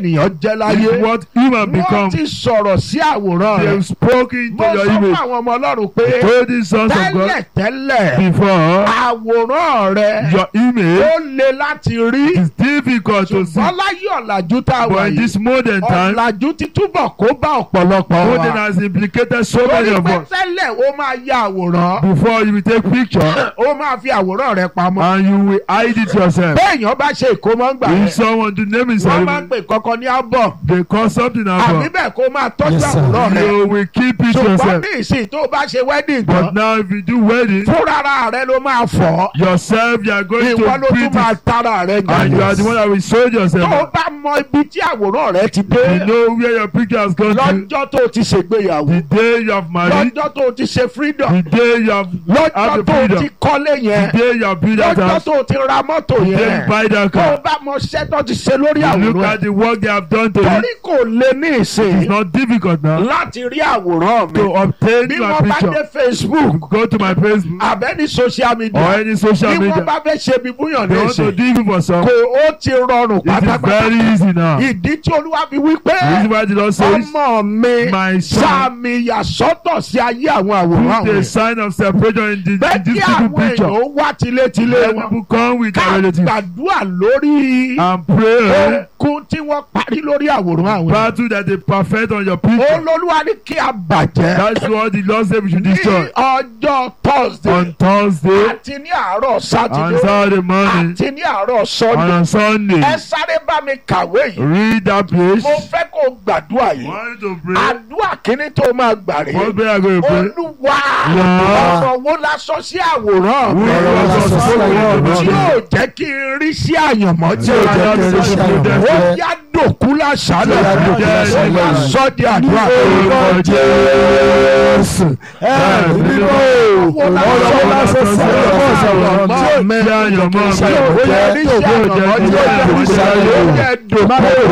ènìyàn jẹ́ láyé It's what human wọ́n become. ti sọ̀rọ̀ sí àwòrán They rẹ̀ have spoken mo to your sọ fún image. àwọn ọmọ ọlọ́run pé Told the sons of God tẹ́lẹ̀tẹ́lẹ̀ before àwòrán rẹ̀ your image ó le láti rí is difficult to see. ṣùgbọ́n láyé ọ̀làjú tá a wà But in yìí this modern time, ọ̀làjú ti túbọ̀ kó bá ọ̀pọ̀lọpọ̀ modern wa has implicated so many torí of pé us. tẹ́lẹ̀ ó máa ya àwòrán Before you will take picture ó máa fi àwòrán rẹ̀ pamọ́ and you will hide it yourself. béèyàn bá ṣe ìkómọ́ngbà If rẹ̀ someone to name his wọ́n máa ń ceremony, pè kọ́kọ́ ní album they call something àbí about. bẹ́ẹ̀ kó máa tọ́jú Yes, sir. àwòrán rẹ̀ You will keep it ṣùgbọ́n yourself. ní ìsìn tó bá ṣe wedding But tán now if you do wedding, fúnra rẹ̀ ló máa fọ̀ yourself you are going ìwọ ló to tún print máa it. tara rẹ̀ And you are the one that will show tó o yourself. bá mọ ibi tí àwòrán rẹ̀ ti dé You know where your picture has gone to. lọ́jọ́ tó o ti ṣègbéyàwó The day you have married, lọ́jọ́ tó o ti ṣe freedom the day you have lọ́jọ́ have the tó o ti freedom, kọ́lé yẹn the day you have built that lọ́jọ́ house, tó o ti ra mọ́tò the day yẹn you buy that tó o car. bá mọ iṣẹ́ tó ti ṣe lórí You look àwòrán at the work they have done to torí it. kò lè ní It's ìsìn not difficult now láti rí àwòrán mi to obtain bí my wọ́n bá dé picture. Facebook Go to my Facebook àbẹ́ni social or media any social bí wọ́n media. bá fẹ́ ṣe bí búyàn They ní want to ìsìn do it for some. kò ó ti rọrùn It is pátápátá very easy now. The ìdí tí olúwa fi wí pé reason why the Lord says, ọmọ mi My son, sàmì ìyàsọ́tọ̀ sí ayé àwọn àwòrán put a àwọn sign of separation in, the, in bẹ́ẹ̀ kí this àwọn people picture. èèyàn wá tilétilé Let wọn people come with their ká relatives gbàdúrà lórí and pray. okun tí wọ́n parí lórí àwòrán àwọn èèyàn. Battle that they perfect on your picture. olólùwà ní kí a bàjẹ́ That's what the Lord said we should ní destroy. ọjọ́ thursday On Thursday àti ní àárọ̀ and sátidé Saturday morning àti ní àárọ̀ and sunday on Sunday. ẹ sáré bá mi kàwé yìí Read that place. mo fẹ́ kó o gbàdúrà yìí Want to pray? àdúrà kínní tó máa gbà rèé What prayer are going to pray? olúwa Yeah. ọ̀rọ̀ wo la sọ sí àwòrán mi Who Ọ̀rọ̀ wo la sọ sí àwòrán mi? tí yóò jẹ́ kí n rí sí àyànmọ́ tí Tí yóò jẹ́ kí n rí sí àyànmọ́. ó yá dòkú lásàlẹ̀ Tí ó yá dòkú lásàlẹ̀. ó yá sọ di àdúrà Orúkọ Jésù ẹ̀mí mímọ́ ọ̀rọ̀ wo la sọ sí àyànmọ́ ìṣàwọ̀ tí ó mi Tí àyànmọ́ tí mi. ó yẹ rí sí àyànmọ́ tí ó yẹ rí sí àyànmọ́ ó yẹ dòkú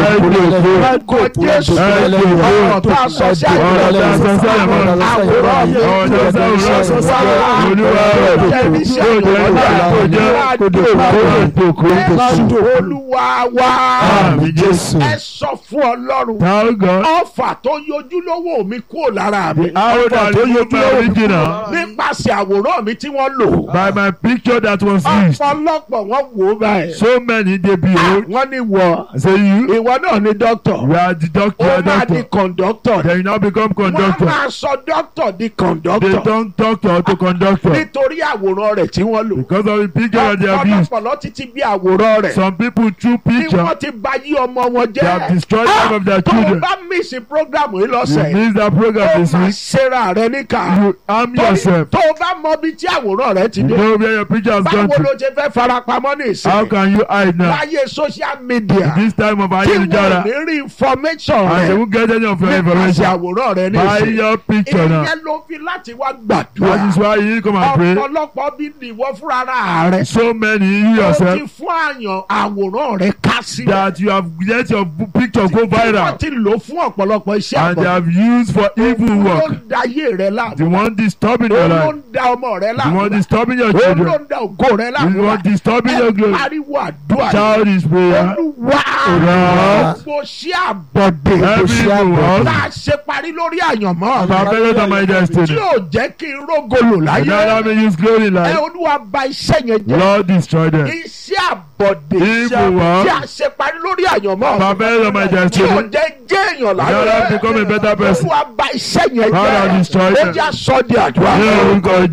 orúkọ Jésù ọ̀rọ̀ tá a sọ sí Ọ̀rọ̀ tá a sọ sí àyànmọ́ àyànmọ́. àwòrán mi Ọ̀rọ̀ tá a sọ sí Ọ̀rọ̀ sọ sí àyànmọ́ Olúwa rẹ̀. ó yẹ rí sí Yóò jẹ́ àyànmọ́ kó jẹ́ kó dé òkú. Jésù olúwa wa Àmì Jésù. ẹ sọ fún ọlọ́run Thank God. ọfà tó yọjú lówó mi kúrò lára mi How that you my original nípasẹ̀ àwòrán mi tí wọ́n lò by my picture that was used. ọ̀pọ̀lọpọ̀ wọ́n wò ó báyìí So many they behold. wọ́n ní wọ I say you, ìwọ náà ní dókítà you are the doctor, you ó are máa di doctor. kọ̀ǹdọ́tọ̀ Then you now become wọ́n conductor. máa sọ dókítà di They kọ̀ǹdọ́tọ̀ don't doctor to conductor nítorí àwòrán rẹ̀ tí wọ́n lò because of the picture that they have used. ọ̀pọ̀lọpọ̀ títí bí àwòrán rẹ̀ Some people through tí picture wọ́n ti bà yí ọmọ wọn they have jẹ́ destroyed life of their tó o children. bá mísì prógrámù yìí You lọ́sẹ̀ yìí miss that program ó this máa week. ṣera rẹ níkà You harm Torí yourself. tó o bá mọ ibi tí àwòrán rẹ ti You dé know where your picture has gone báwo ló to. ṣe fẹ́ farapamọ́ ní How ìsìn can you hide now? láyé social media This time of tí wọ́n ayélujára ní rí information and they rẹ won't get any of your nípasẹ̀ information. àwòrán rẹ ní Buy ìsìn your picture now. ìyẹn ló fi láti wá That is gbàdúrà why you need to come and pray. ọ̀pọ̀lọpọ̀ bí nìwọ fúnra rẹ So many you ó ti yourself fún àyàn àwòrán rẹ ká sí that you have let your picture go wọ́n viral ti lò fún ọ̀pọ̀lọpọ̀ iṣẹ́ and they àbọ̀ have used for evil ló work. ń da ayé rẹ láàmú The one disturbing your ó ló life. ń da ọmọ rẹ The láàmú one disturbing your ó ló children. ń da ògo rẹ The láàmú one disturbing your ẹ glory. pariwo àdúrà yìí. Child is prayer. olúwa Olúwa. gbogbo sí àbọ̀dé Every evil work. tá a ṣe parí lórí àyànmọ́ Perfect on my tí destiny. yóò jẹ́ kí n rógolo And láyé now let me use glory in ẹ life. olúwa bà iṣẹ́ yẹn jẹ́ Lord destroy them. iṣẹ́ àbọ̀dé Evil work. tí a ṣe parí lórí àyànmọ́ Perfect on my tí yóò destiny. jẹ́ jẹ́ èèyàn Now let me láyé become a better person. olúwa bà iṣẹ́ yẹn Father, jẹ́ destroy ó them. jẹ́ sọ di àdúrà Ní orúkọ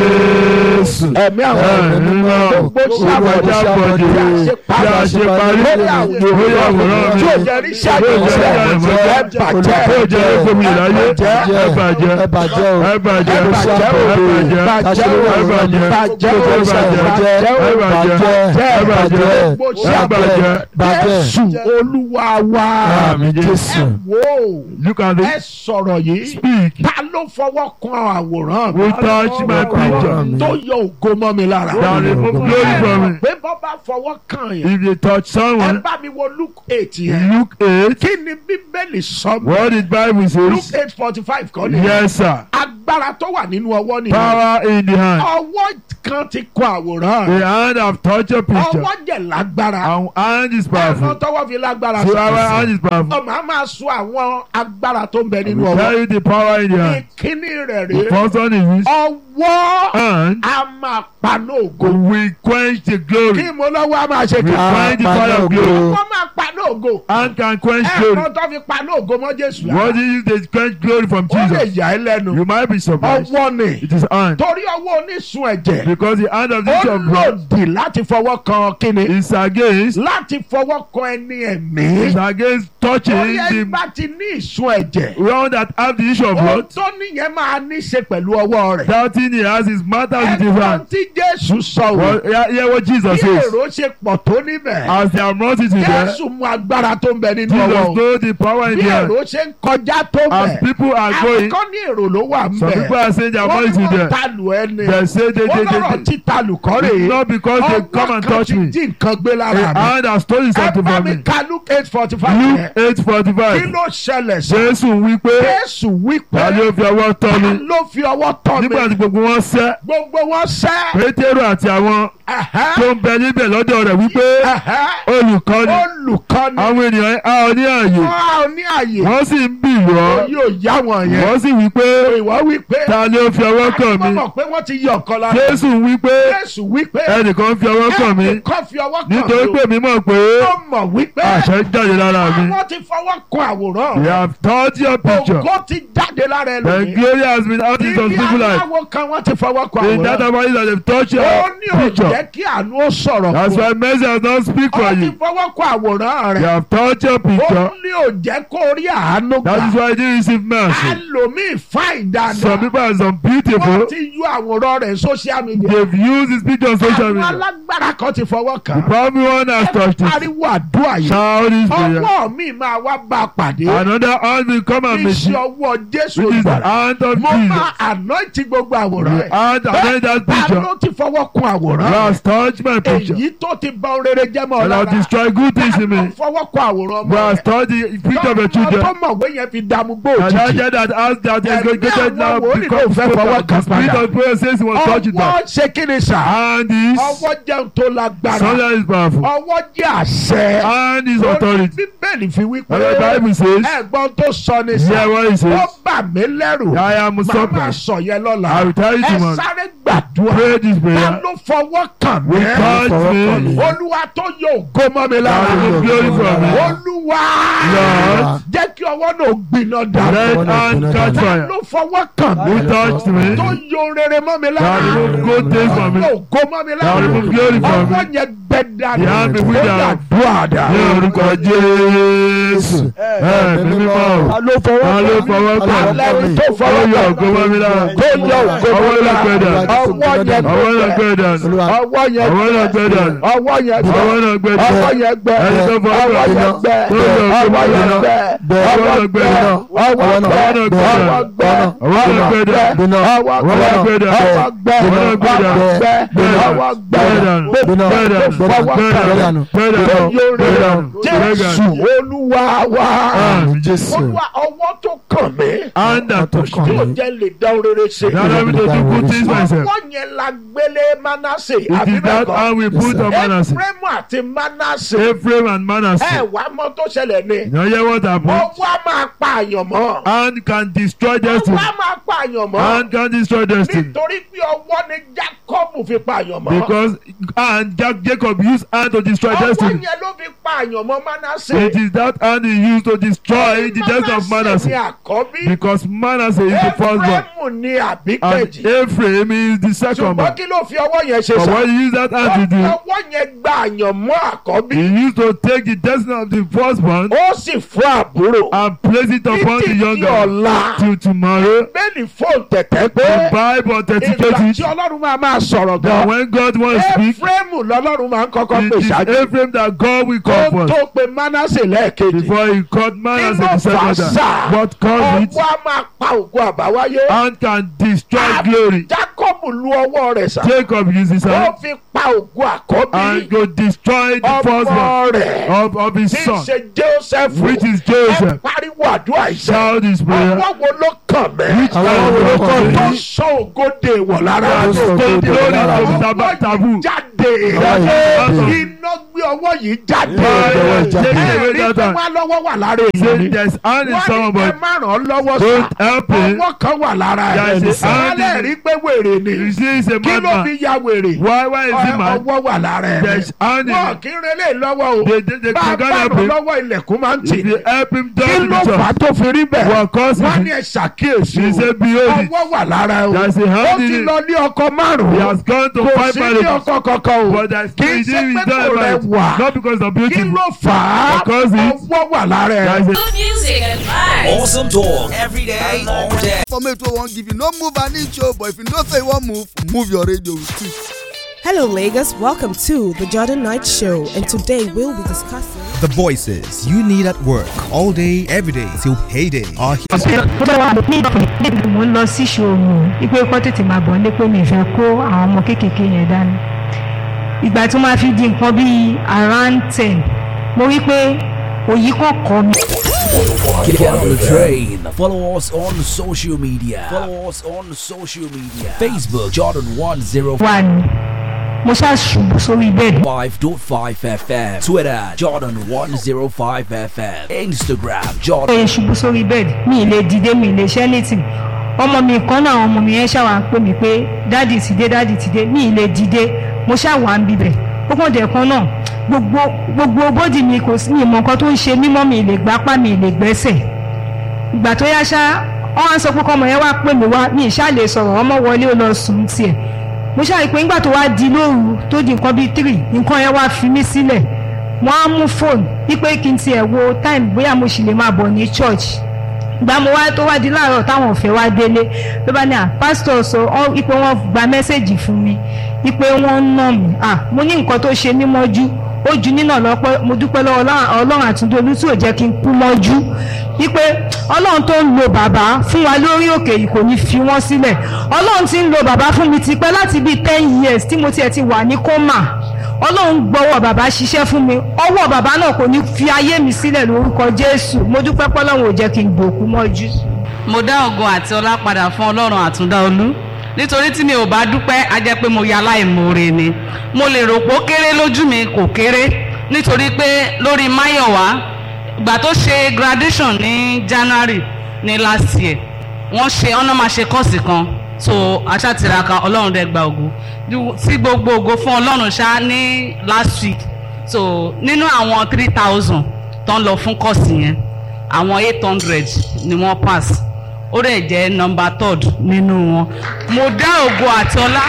Jésù. ẹ̀mí àwọn Ẹ̀mí mímọ́. gbogbo sí Olúwa àbọ̀dé jẹ́ àbọ̀dé. tí a ṣe Tí a ṣe parí. lórí àwòrán Lórí àwòrán mi. tí ò jẹ́ rí iṣẹ́ Tí ò àyànmọ́ jẹ́ ẹ àyànmọ́. bàjẹ́ Tí ò jẹ́ rékòmí láyé. Ẹ bàjẹ́. ẹ bàjẹ́ o Ẹ bàjẹ́. ẹ Ẹ bàjẹ́ o bàjẹ́. bàjẹ́ o Ẹ bàjẹ́ o bàjẹ́. bàjẹ́ o Ẹ bàjẹ́. bàjẹ́ o Ẹ bàjẹ́. Ẹ bàjẹ́. gbogbo sí Ẹ bàjẹ́. bàjẹ́. Jésù olúwa wa Àmín ẹ Jésù. wò Look at ẹ this. sọ̀rọ̀ yìí Speak. ta ló fọwọ́ kan àwòrán mi We touch my picture. tó yọ ògo mọ́ mi lára That remove glory from me. pé bọ́ bá fọwọ́ kàn yẹn If you touch ẹ someone, bá mi wo Luke eight yẹn Luke 8. kí ni bíbélì sọ mi What did Bible Luke says? eight forty five kọ́ ni Yes, sir. agbára tó wà nínú ọwọ́ nìyẹn Power in the hand. ọwọ́ kan ti kọ àwòrán The hand have touched your picture. ọwọ́ jẹ̀ lágbára Our hand is ẹ̀fọn powerful. tọwọ́ fi lágbára So sí our hand is powerful. ọmọ a máa sọ àwọn agbára tó ń bẹ We nínú tell ọwọ́ you the power in your hand. ìkíní rẹ̀ The rèé first one is ọwọ́ hand a máa paná ògo will quench the kí glory. mo lọ́wọ́ a máa ṣe We kí quench the fire of glory. wọ́n máa paná ògo Hand can quench glory. ẹ̀fọn tó fi paná ògo mọ́ Jésù What lára is they quench glory from ó lè Jesus? yà ẹ́ lẹ́nu You might be surprised. ọwọ́ ni It is hand. torí ọwọ́ onísun ẹ̀jẹ̀ Because the hand of the ó issue of blood lòdì láti fọwọ́ kan kíni is against láti fọwọ́ kan ẹni ẹ̀mí is against touching torí ẹni the bá ti ní ìsun ẹ̀jẹ̀ one that have the issue of ohun blood. tó níyẹn máa ní ṣe pẹ̀lú ọwọ́ rẹ̀ That thing he has is matter with his ẹ̀gbọ́n hand. tí Jésù sọ wò Well, hear, hear what Jesus bí says. èrò ṣe pọ̀ tó níbẹ̀ As their multitude there, Jésù mú agbára tó ń bẹ nínú Jesus ọwọ́ o know the power in bí the hand. èrò ṣe ń kọjá tó As bẹ̀ people are àwọn going, kan ní èrò ló wà ń some bẹ̀ people are saying their wọ́n ní multitude wọ́n there. talù ẹni They say they, wọ́n they, lọ́rọ̀ they, tí talù kọ́ they. rèé It's not because they come and kan touch ti me. jí nǹkan gbé A lára mi hand has stolen ẹ something bá from mi me. ka Luke eight forty five Luke yẹn eight forty kí five. ló ṣẹlẹ̀ sí Jésù wí pé Jésù wí pé ta ló fi ọwọ́ tọ́ ta mi. ló fi ọwọ́ tọ́ mi Nígbà tí gbogbo wọn sẹ́, gbogbo wọn sẹ́ Pétérù àti àwọn ẹ̀hẹ́, tó ń bẹ níbẹ̀ lọ́dọ̀ rẹ̀ wípé ẹ̀hẹ́, olùkọ́ni olùkọ́ni àwọn ènìyàn á ọ ní ààyè. wọ́n á ní àyè Wọ́n sì ń bì wọ́. yóò yá wọn yẹn Wọ́n sì wí pé ìwọ wí pé ta ló fi ọwọ́ kàn wọ́n mí. mọ̀ pé wọ́n ti yọ ọ̀kan lára Jésù wí pé Jésù wí pé ẹnìkan fi ọwọ́ kàn mí. ẹnìkan fi ọwọ́ kàn Nítorí mí pé mi mọ̀ pé ó mọ̀ wí pé àṣẹ jáde lára mi. àwọn ti fọwọ́ kan àwòrán We rẹ̀ have touched your picture. ògo ti jáde lára The ẹlòmíì glory has been out in some ibi people's life. aláwo kan wọ́n ti fọwọ́ kan In that àwòrán about it that they've touched ó your ní ò picture. jẹ́ kí àánú ó sọ̀rọ̀ That's fún why mercy has not speak for ọ ti you. fọwọ́ kan àwòrán You rẹ̀ have touched your ó picture. ní ò jẹ́ kó rí àánú That is gbà why you didn't receive mercy. ẹlòmíì fáìn Some dáadáa people are some wọ́n beautiful. ti yọ àwòrán rẹ̀ social media They've used his picture on social àwọn media. alágbára kan ti fọwọ́ The kàn probably one has touched it. pariwo àdúrà yìí Shout this prayer. ọwọ́ mi máa wá bá a pàdé Another hand will come and meet iṣẹ́ you. ọwọ́ Jésù Which is the olùgbàlà hand of mo Jesus. máa anointing gbogbo àwòrán The rẹ̀ hand and then that ta picture. ló ti fọwọ́ kun You àwòrán have touched my rẹ̀ picture. èyí tó ti bà ohun rere jẹ́ mọ́ ọ And I've lára destroyed good things in ta ló me. fọwọ́ kun àwòrán We ọmọ have rẹ̀ touched the picture of your tọ́mọ children. tó mọ̀wé yẹn fi dààmú gbó And that òjijì child that has that Ẹ̀mí educated now àwọn wòlíì becomes ló fẹ́ fọwọ́ the kàn spirit padà. of prayer says he wants to touch it ọwọ́ back. ṣe kí ni sà Hand is ọwọ́ jẹun tó lágbára something is powerful. ọwọ́ jẹ́ àṣẹ Hand is authority. bíbélì fi wí pé And the Bible says, ẹ̀gbọ́n tó sọ ni hear sà what he ó says. bà mí lẹ́rù I am màmá surprised. sọ yẹn lọ́la I will tell you ẹ tomorrow. sáré gbàdúrà Pray this ta prayer. ló fọwọ́ kàn mí Touch me. olúwa tó yọ ògo mọ́ mi lára God will glorify me. olúwa Lord. jẹ́ kí ọwọ́ náà gbiná dà Let hand catch ta fire. ló fọwọ́ kàn mí Who touched me? tó yọ rere mọ́ mi lára God will go take from me. yóò ògo mọ́ mi lára God will glorify me. ọwọ́ yẹn gbẹ dànù The hand will ó wither. yà dùn àdá. Ní orúkọ Jésù. Ẹ mi mímọ́ o. ta ló fọwọ́ Ta ló fọwọ́ kàn mí? Alẹ́ tó Ó fọwọ́ yọ kàn ògo mọ́ mi lára. tó yọ ògo mọ́ Ọwọ́ mi náà gbẹ lára dànù. ọwọ́ yẹn Ọwọ́ náà gbẹ gbẹ dànù. ọwọ́ yẹn Ọwọ́ náà gbẹ dànù. ọwọ́ yẹn gbẹ Ọwọ́ náà gbẹ dànù. ọwọ́ yẹn gbẹ Ẹni tó fọwọ́ ọwọ́ kàn mí. yẹn gbẹ Tó yọ ògo ọwọ́ mọ́ mi yẹn lára. gbẹ Ọwọ́ ọwọ́ náà gbẹ gbẹ dànù. ọwọ́ Ọwọ́ gbẹ náà gbẹ dànù. ọwọ́ gbẹ Ọwọ́ náà gbẹ dànù. ọwọ́ Ọwọ́ náà gbẹ gbẹ dànù. ọwọ́ gbẹ Ọwọ́ náà gbẹ dànù. ọwọ́ gbẹ Gbẹ dànù. ọwọ́ gbẹ Gbẹ dànù. gbogbo Gbẹ dànù. fọwọ́ Gbẹ kàn dànù. mí Gbẹ tó dànù. yọ Gbẹ rere dànù. Gbẹ Jésù dànù. Olúwa wa Àmín. Jésù. Olúwa ọwọ́ tó kàn mí Hand that touched kàn me. yóò jẹ́ lè dá rere ṣe. Now let me to do good things myself. ọwọ́ yẹn la gbélé Mánásè It àbí is bẹ́ẹ̀ that hand we put on Manasseh. Éfrémù àti Mánásè Ephraim and ẹ Manasseh. wá mọ̀ tó ṣẹlẹ̀ ni You hear what happened? ọwọ́ á máa pa àyàn mọ́ Hand can destroy destiny. ọwọ́ á máa pa àyàn mọ́ Hand can destroy destiny. nítorí pé ọwọ́ ni Jákọ́bù fi pa àyàn mọ́ Because and Jack- Jacob used hand to destroy ọwọ́ destiny. yẹn ló fi pa àyàn mọ́ Mánásè It is that hand he used to destroy the destiny of ni Manasseh. àkọ́bí Because Manasseh is the firstborn. Éfrémù ni And àbíkẹ́jì Ephraim is the second ṣùgbọ́n born. kí ló fi ọwọ́ yẹn ṣe But sá what he used that hand to do, ọwọ́ yẹn gba àyàn mọ́ àkọ́bí he used to take the destiny of the firstborn ó sì fún àbúrò and place it upon the títí di younger ọ̀la till tomorrow. bẹ́ẹ̀ni fóònù tẹ̀tẹ̀ pé The Bible ìgbà authenticates tí it ọlọ́run máa máa sọ̀rọ̀ that gan when God wants to speak, Éfrémù lọ́lọ́run máa ń kọ́kọ́ pè it is ṣáájú Ephraim that God will kó come tó first pe Mánásè lẹ́ẹ̀kejì before he called Manasseh the Inú second fàṣà. time. What caused it? ọwọ́ á máa pa ògo àbáwáyé Hand can destroy glory. Jákọ́bù lu ọwọ́ rẹ̀ sá Jacob used his ó hand fi pa ògo àkọ́bí and go destroy the ọmọ firstborn rẹ̀ of, of his tí í son, ṣe Joseph which is ẹ Joseph. pariwo àdúrà ìṣe Shout this prayer. ọwọ́ wo ló kàn mí. àwọn olùkọ́ tó mi sọ ògòdè wọ̀ lára Tó sọ ògo dè wọ̀ lára mi. ọwọ́ yìí jáde Jáde. iná gbé ọwọ́ yìí jáde ọwọ́ jáde. ẹ̀rí pé wọ́n lọ́wọ́ wà lára èèyàn ni There's hand in wọ́n ní somebody. ẹ má ràn án lọ́wọ́ Don't sá help him. ọwọ́ kan wà lára There ẹ̀ is a hand in sálẹ̀ rí pé wèrè ni You see, he's a kí ló madman. fi ya wèrè Why, why is he Ọ- mad? ọwọ́ wà lára ẹ̀ There's hand in wọ́n kí n relé lọ́wọ́ o They- they- they bá a can bá help ràn him. lọ́wọ́ ilẹ̀kùn máa ń tì If ní you help him kí down ló the fà á church, tó fi rí bẹ́ẹ̀ what causes wọ́n it? ní ẹ ṣàkíyèsí He said, o behold it. ọwọ́ wà lára ẹ̀ o There's a ó hand in ti it. lọ ní ọkọ He márùn-ún has gone to kò five sí ní marriages. ọkọ kankan o But there's kì í he ṣe didn't pé die kò by rẹ̀ it. wà Not because of beauty. kí ló fà á Because he- ọwọ́ wà lára ẹ̀ There's a Good music and vibes. Awesome talk every day, all day. informate wey wan give you no move an inch o but if you know say you wan move move your radio with it. Hello, Lagos. Welcome to the Jordan Knight Show, and today we'll be discussing. The voices you need at work all day, every day till payday are here. tó bá wà ní ìdílé mo ń lọ sí ṣòro ipe kọ́ tètè máa bọ̀ nípé mi fẹ́ kó àwọn ọmọ kéékèèké yẹn dání ìgbà tó máa fi di nǹkan bíi around ten mo rí pé òyì kan kọ mi. Get on the train. Follow us on social media. Follow us on social media. Facebook Jordan 105.5 wà ní mo ṣáà ṣubú sórí bẹ́ẹ̀dì FM. Twitter Jordan 105 FM. Instagram mo Jordan. yẹ ṣubú sórí bẹ́ẹ̀dì mi ì lè dìde mi ì lè ṣẹ́ létí ọmọ mi kan náà àwọn ọmọ mi yẹn ṣàwà ń pè mí pé dáàdì ti dé dáàdì ti dé mi ì lè dìde mo ṣàwà ń bibẹ̀ ó kàn dẹ̀ kan náà gbogbo gbogbo bódì mi kò sí mi ìmọ̀ nǹkan tó ń ṣe mímọ́ mi ì lè gbápá mi ì lè gbẹ́sẹ̀ ìgbà tó yá ṣá wọn á sọ pé kọmọ yẹn wá pè mí wá mi ìṣá lè sọ̀rọ̀ ọmọ wọlé ó lọ sùn tiẹ̀ mo ṣáà rí i pé nígbà tó wá di lóru tó di nǹkan bíi three nǹkan yẹn wá fi mí sílẹ̀ wọ́n á mú fóònù wípé kí n tiẹ̀ wo time bóyá mo sì lè máa bọ̀ ní church gba mo wá tó wá di láàárọ̀ táwọn ọ̀fẹ́ wá délé ló bá ní à pásítọ̀ sọ ọ́ wípé wọ́n gba mẹ́sẹ̀gì fún mi wípé wọ́n ń nà mí à mo ní nǹkan tó ṣe mí mọ́jú ó ju nínà lọ́pẹ́ mo dúpẹ́ lọ́wọ́ Ọlọ́run- ọlọ́run àtúndolú tí ò jẹ́ kí n kú mọ́jú wípé ọlọ́run tó ń lo bàbá fún wa lórí òkè yìí kò ní fi wọ́n sílẹ̀ ọlọ́run ti ń lo bàbá fún mi tipẹ́ láti bíi ten years tí mo tiẹ̀ ti wà ní kọ́mà ọlọ́run gbọ́wọ́ bàbá ṣiṣẹ́ fún mi ọwọ́ bàbá náà kò ní fi ayé mi sílẹ̀ lórúkọ jésù mo dúpẹ́ pọ́lọ́run ò jẹ́ kí n gbòkú mọ́jú. mo dá ògo àti ọlá padà fún ọlọ́run àtúndá olú nítorí tí mi ò bá dúpẹ́ á jẹ́ pé mo ya aláìmoore ni mo lè rò pé ó kéré lójú mi kò kéré nítorí pé lórí máyọ̀wá ìgbà tó ṣe graduation ní january ní last year wọ́n ṣe ọ̀nà máa ṣe kọ́ọ̀sì kan so aṣátiraka ọlọ́run dẹ̀ gba ògo tí gbogbo ògo fún ọlọ́run ṣá ní last week so nínú àwọn three thousand tó ń lọ fún kọ́ọ̀sì yẹn àwọn eight hundred ni wọ́n pass ó rẹ̀ jẹ́ number third nínú wọn mo dá ògo àti ọlá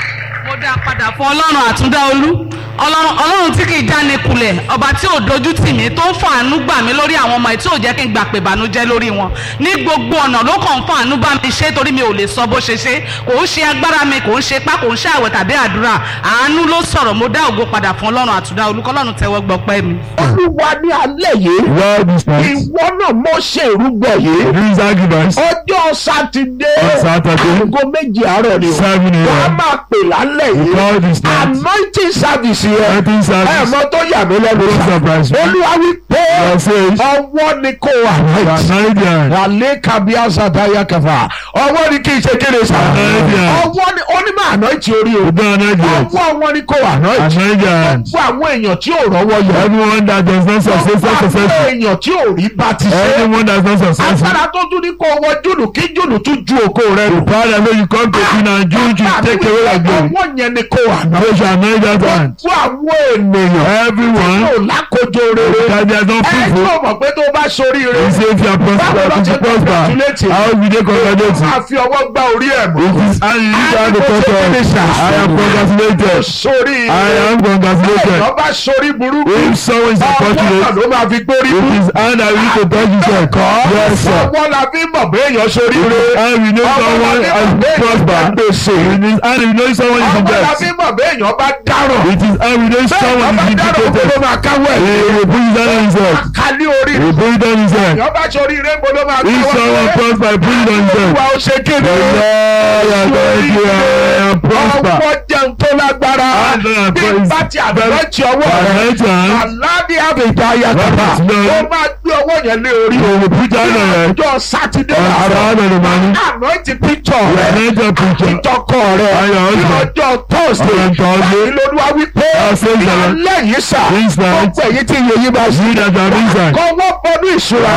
mo dá padà fún ọlọ́run àtúndá olú ọlọ́run ọlọ́run tí kì í jáni kulẹ̀ ọba tí ò dojú tì mí tó ń fàánú gbà mí lórí àwọn ọmọ ẹ̀ tí ò jẹ́ kí n gbà pé ìbànújẹ́ lórí wọn ní gbogbo ọ̀nà ló kàn ń fàánú bá mi ṣe torí mi ò lè sọ bó ṣe ṣe kò ń ṣe agbára mi kò ń ṣe pá kò ń ṣe àwẹ̀ tàbí àdúrà àánú ló sọ̀rọ̀ mo dá ògo padà fún ọlọ́run àtúndá olú kọ́lọ́run tẹ́wọ́ gbọ́pẹ́ mi. olúwa ní alẹ́ yìí Lord is nice. ìwọ náà mọ̀ ṣe ìrúgbọ̀ yìí This argument ọjọ́ sátidé On Saturday. aago méjì àárọ̀ ni o Seven a.m. wàá máa pè lálẹ́ We yìí call this night. anointing service yẹn Anointing service. ẹ mọ tó yà mí lẹ́nu Don't surprise me. olúwa wí pé God says, ọwọ́ ni kò wà Canadian. wàlẹ́ kábíyà sàtáyà kẹfà ọwọ́ ni kì í ṣe kéde sà Canadian. ọwọ́ ni ó ní máa anointing orí o Canadian. ọwọ́ wọn ni kò wà anointing Canadian. fún àwọn èèyàn tí ò rọ́wọ́ yọ Everyone that does not success, fún àwọn successful. èèyàn tí ò rí bá ti ṣe Anyone that's not successful. agbára tó tún ní kó wọ jùlù kí jùlù tún ju òkò rẹ The nù. power that when you come to sin and June to take away your glory. ọwọ́ yẹn ni kò wà náà. They shall know that hand. fún àwọn ènìyàn Everyone yóò lákòjọ rere. that they are not ẹ fruitful. yóò mọ̀ pé tó bá sórí He rẹ. say if you are prosper, if you prosper, how will they congratulate you? máa fi ọwọ́ gbá orí ẹ̀ mọ́. It is and you need to have the thought of, I am congratulated. sórí I am congratulated. ẹ̀yọ́ bá sórí burúkú. If someone is ọwọ́ náà unfortunate, ló máa fi gbórí it burúkú. is hand that we need to touch himself. Yes, sir. ọwọ́ la fi mọ̀ pé èèyàn sórí It rẹ. is hand we know someone has prospered. gbèsè. It is hand we know someone is in ọwọ́ la debt. fi mọ̀ pé èèyàn bá dáràn. It is hand we know someone bẹ́ẹ̀ is bá dáràn vindicated. ló máa káwọ́ He ẹ̀. will put his hand on himself. kálí orí He will put it on himself. èèyàn bá sórí rẹ mo ló máa If káwọ́ someone ẹ̀. prosper, put it on himself. olúwa ó ṣe kéde. The Lord has made you and prosper. ọwọ́ já jẹun tó lágbára And then bí praise- bá ti àdúrẹ́tì ọwọ́ rẹ̀ Anoint your hand. aláàbí àbẹ̀dá ayàtọ̀fà Right, Lord. ó máa gbé ọwọ́ yẹn lé orí You will put down your head. ọjọ́ sátidé On Saturday in the morning. anointing picture You rẹ̀ anoint your picture. ìtọ́kọ rẹ̀ And your ní husband. ọjọ́ thursday On Thursday. báyìí lolúwa wípé God says ní that- alẹ́ yìí sà This night. ọ̀pọ̀ èyí tí iye yìí bá sí You that are inside. kọ́ wọ́n bọ́nú ìṣúra